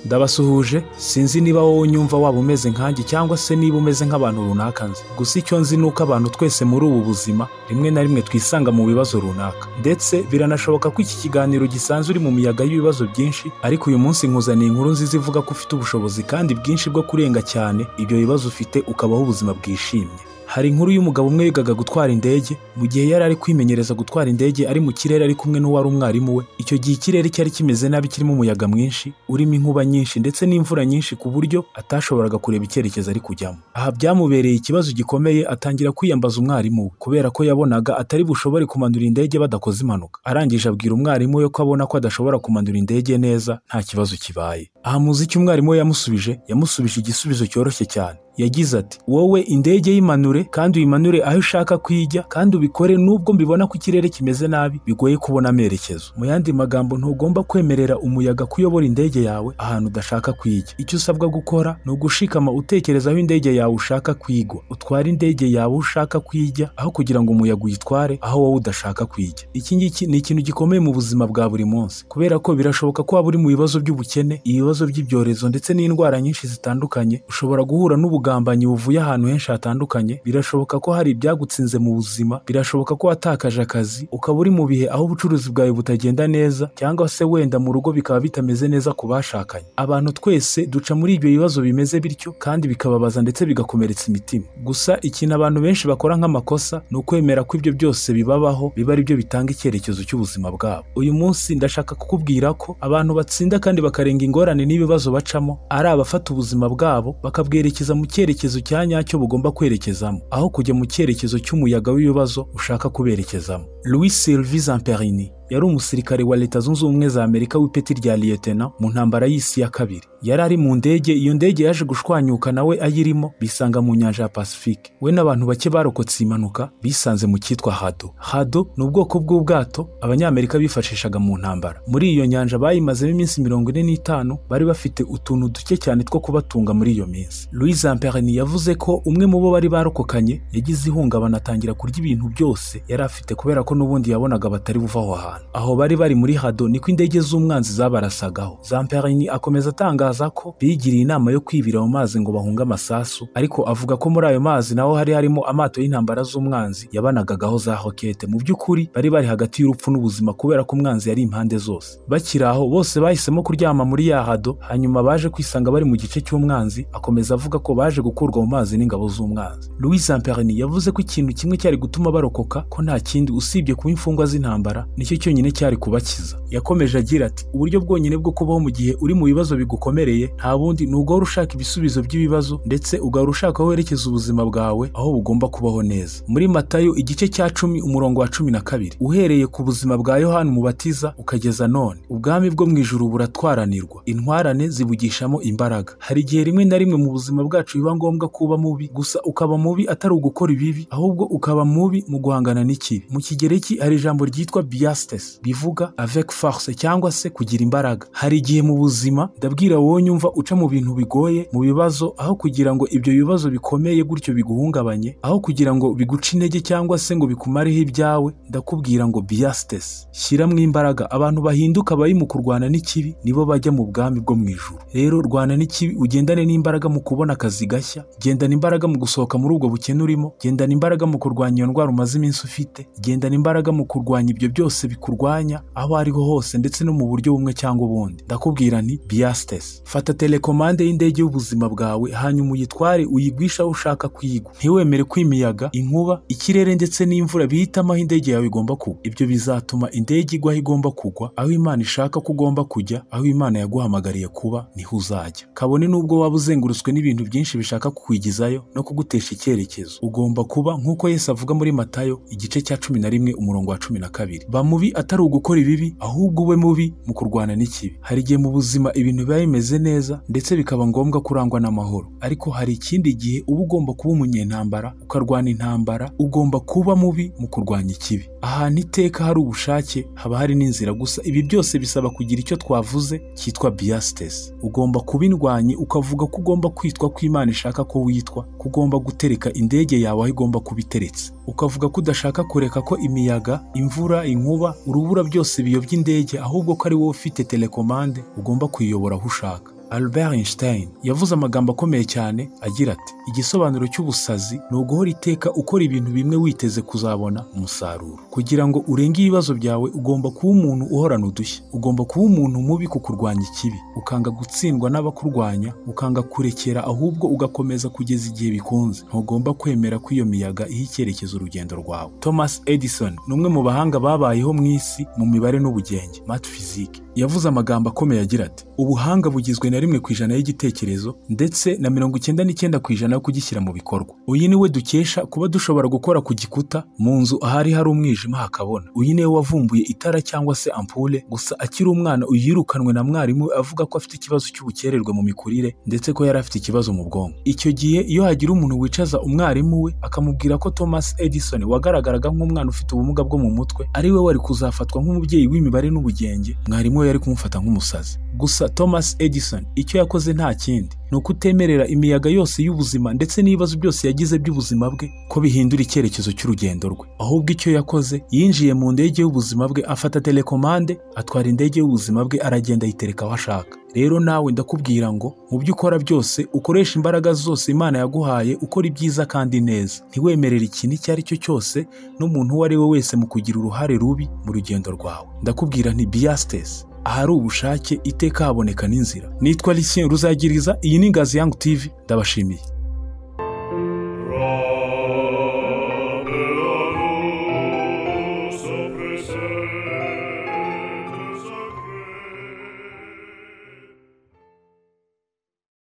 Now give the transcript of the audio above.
ndabasuhuje sinzi niba wowe unyumva waba umeze nkanjye cyangwa se niba umeze nk'abantu runaka nzi gusa icyo nzi ni uko abantu twese muri ubu buzima rimwe na rimwe twisanga mu bibazo runaka ndetse biranashoboka ko iki kiganiro gisanzwe uri mu miyaga y'ibibazo byinshi ariko uyu munsi nkuzaniye inkuru nziza ivuga ko ufite ubushobozi kandi bwinshi bwo kurenga cyane ibyo bibazo ufite ukabaho ubuzima bwishimye hari inkuru y'umugabo umwe wigaga gutwara indege mu gihe yari ari kwimenyereza gutwara indege ari mu kirere ari kumwe n'uwari umwarimu we icyo gihe ikirere cyari kimeze nabi kirimo umuyaga mwinshi urimo inkuba nyinshi ndetse n'imvura nyinshi ku buryo atashoboraga kureba icyerekezo ari kujyamo aha byamubereye ikibazo gikomeye atangira kwiyambaza umwarimu we kubera ko yabonaga atari bushobore kumanura indege badakoze impanuka arangije abwira umwarimu we ko abona ko adashobora kumanura indege neza nta kibazo kibaye aha muzi icyo umwarimu we yamusubije yamusubije igisubizo cyoroshye cyane yagize ati wowe indege y'imanure kandi uyimanure aho ushaka kuyijya kandi ubikore nubwo mbibona ko ikirere kimeze nabi bigoye kubona amerekezo mu yandi magambo ntugomba kwemerera umuyaga kuyobora indege yawe ahantu udashaka kuyijya icyo usabwa gukora ni ugushikama utekereza aho indege yawe ushaka kuyigwa utware indege yawe aho ushaka kuyijya aho kugira ngo umuyaga uyitware aho wowe udashaka kuyijya iki ngiki ni ikintu gikomeye mu buzima bwa buri munsi kubera ko birashoboka ko waba uri mu bibazo by'ubukene ibibazo by'ibyorezo ndetse n'indwara nyinshi zitandukanye ushobora guhura n'ubugambanyi ubugambanyi buvuye ahantu henshi hatandukanye birashoboka ko hari ibyagutsinze mu buzima birashoboka ko watakaje akazi ukaba uri mu bihe aho ubucuruzi bwawe butagenda neza cyangwa se wenda mu rugo bikaba bitameze neza ku bashakanye abantu twese duca muri ibyo bibazo bimeze bityo kandi bikababaza ndetse bigakomeretsa imitima gusa ikintu abantu benshi bakora nk'amakosa ni ukwemera ko ibyo byose bibabaho biba ari byo bitanga icyerekezo cy'ubuzima bwabo uyu munsi ndashaka kukubwira ko abantu batsinda kandi bakarenga ingorane n'ibibazo bacamo ari abafata ubuzima bwabo bakabwerekeza mu cyerekezo cya nyacyo bugomba kwerekezamo aho kujya mu cyerekezo cy'umuyaga w'ibibazo ushaka kuberekezamo louis sylvie zamperini yari umusirikare wa leta zunze ubumwe za amerika w'ipeti rya liyetena mu ntambara y'isi ya kabiri yari ari mu ndege iyo ndege yaje gushwanyuka nawe ayirimo bisanga mu nyanja ya pasifike we n'abantu bake barokotse iyi mpanuka bisanze mu cyitwa hado hado ni ubwoko bw'ubwato abanyamerika bifashishaga mu ntambara muri iyo nyanja bayimazemo iminsi mirongo ine n'itanu bari bafite utuntu duke cyane two kubatunga muri iyo minsi louis amperni yavuze ko umwe mu bo bari barokokanye yagize ihungabana atangira kurya ibintu byose yari afite kubera ko n'ubundi yabonaga batari buva aho hantu aho bari bari muri hado niko indege z'umwanzi zabarasagaho zamperini akomeza atangaza ko bigiriye inama yo kwibira mu mazi ngo bahunge amasasu ariko avuga ko muri ayo mazi naho hari harimo amato y'intambara z'umwanzi yabanagagaho za hokete mu by'ukuri bari bari hagati y'urupfu n'ubuzima kubera ko umwanzi yari impande zose bakiri aho bose bahisemo kuryama muri ya hado hanyuma baje kwisanga bari mu gice cy'umwanzi akomeza avuga ko baje gukurwa mu mazi n'ingabo z'umwanzi louis zamperini yavuze ko ikintu kimwe cyari gutuma barokoka ko nta kindi usibye kuba imfungwa z'intambara nicyo cyonyine cyari kubakiza yakomeje agira ati uburyo bwonyine bwo kubaho mu gihe uri mu bibazo bigukomereye nta bundi ni uguhora ushaka ibisubizo by'ibibazo ndetse ugahora ushaka aho werekeza ubuzima bwawe aho bugomba kubaho neza muri matayo igice cya cumi umurongo wa cumi na kabiri uhereye ku buzima bwa yohani umubatiza ukageza none ubwami bwo mu ijuru buratwaranirwa intwarane zibugishamo imbaraga hari igihe rimwe na rimwe mu buzima bwacu biba ngombwa ko uba mubi gusa ukaba mubi atari ugukora ibibi ahubwo ukaba mubi mu guhangana n'ikibi mu kigereki hari ijambo ryitwa biyasite bivuga avec force cyangwa se kugira imbaraga hari igihe mu buzima ndabwira wowe nyumva uca mu bintu bigoye mu bibazo aho kugira ngo ibyo bibazo bikomeye gutyo biguhungabanye aho kugira ngo biguce intege cyangwa se ngo bikumareho ibyawe ndakubwira ngo biyasitesi shyiramo imbaraga abantu bahinduka bari mu kurwana n'ikibi nibo bajya mu bwami bwo mu ijuru rero rwana n'ikibi ugendane n'imbaraga mu kubona akazi gashya gendana imbaraga mu gusohoka muri ubwo bukene urimo gendana imbaraga mu kurwanya iyo ndwara umaze iminsi ufite gendana imbaraga mu kurwanya ibyo byose biku kurwanya aho ariho hose ndetse no mu buryo bumwe cyangwa ubundi ndakubwira nti biyasitesi fata telekomande y'indege y'ubuzima bwawe hanyuma uyitware uyigwisha aho ushaka kuyigwa ntiwemere ko imiyaga inkuba ikirere ndetse n'imvura bihitamo aho indege yawe igomba kugwa ibyo bizatuma indege igwa aho igomba kugwa aho imana ishaka ko ugomba kujya aho imana yaguhamagariye kuba niho uzajya kabone n'ubwo waba uzengurutswe n'ibintu byinshi bishaka kukwigizayo no kugutesha icyerekezo ugomba kuba nk'uko yesu avuga muri matayo igice cya cumi na rimwe umurongo wa cumi na kabiri ba mubi atari ugukora ibibi ahubwo ube mubi mu kurwana n'ikibi hari igihe mu buzima ibintu biba bimeze neza ndetse bikaba ngombwa kurangwa n'amahoro ariko hari ikindi gihe uba ugomba kuba umunyentambara ukarwana intambara ugomba kuba mubi mu kurwanya ikibi ahantu iteka hari ubushake haba hari n'inzira gusa ibi byose bisaba kugira icyo twavuze cyitwa biyasitesi ugomba kuba indwanyi ukavuga ko ugomba kwitwa ko imana ishaka ko witwa ko ugomba gutereka indege yawe aho igomba kuba iteretse ukavuga ko udashaka kureka ko imiyaga imvura inkuba urubura byose biyobya indege ahubwo ko ari wowe ufite telekomande ugomba kuyiyobora aho ushaka albert einstein yavuze amagambo akomeye cyane agira ati igisobanuro cy'ubusazi ni uguhora iteka ukora ibintu bimwe witeze kuzabona umusaruro kugira ngo urenge ibibazo byawe ugomba kuba umuntu uhorana udushya ugomba kuba umuntu mubi ku kurwanya ikibi ukanga gutsindwa n'abakurwanya ukanga kurekera ahubwo ugakomeza kugeza igihe bikunze ntugomba kwemera ko iyo miyaga iha icyerekezo urugendo rwawe thomas edison ni umwe mu bahanga babayeho mu isi mu mibare n'ubugenge mat physique yavuze amagambo akomeye agira ati ubuhanga bugizwe na rimwe ku ijana y'igitekerezo ndetse na mirongo icyenda n'icyenda ku ijana yo kugishyira mu bikorwa uyu ni we dukesha kuba dushobora gukora ku gikuta mu nzu ahari hari umwijima hakabona uyu ni we wavumbuye itara cyangwa se ampule gusa akiri umwana uyu yirukanwe na mwarimu we avuga ko afite ikibazo cy'ubukererwe mu mikurire ndetse ko yari afite ikibazo mu bwonko icyo gihe iyo hagira umuntu wicaza umwarimu we akamubwira ko thomas edison wagaragaraga nk'umwana ufite ubumuga bwo mu mutwe ari we wari kuzafatwa nk'umubyeyi w'imibare n'ubugenge mwarimu we yari kumufata nk'umusazi gusa thomas edison icyo yakoze nta kindi ni ukutemerera imiyaga yose y'ubuzima ndetse n'ibibazo byose yagize by'ubuzima bwe ko bihindura icyerekezo cy'urugendo rwe ahubwo icyo yakoze yinjiye mu ndege y'ubuzima bwe afata telekomande atwara indege y'ubuzima bwe aragenda ayitereka aho ashaka rero nawe ndakubwira ngo mu byo ukora byose ukoresha imbaraga zose imana yaguhaye ukora ibyiza kandi neza ntiwemerere ikintu icyo ari cyo cyose n'umuntu uwo ari we wese mu kugira uruhare rubi mu rugendo rwawe ndakubwira nti biyasitesi ahari ubushake iteka haboneka n'inzira nitwa Lucien ruzagiriza iyi ni Ngazi Young TV ndabashimiye Rabelaru so present.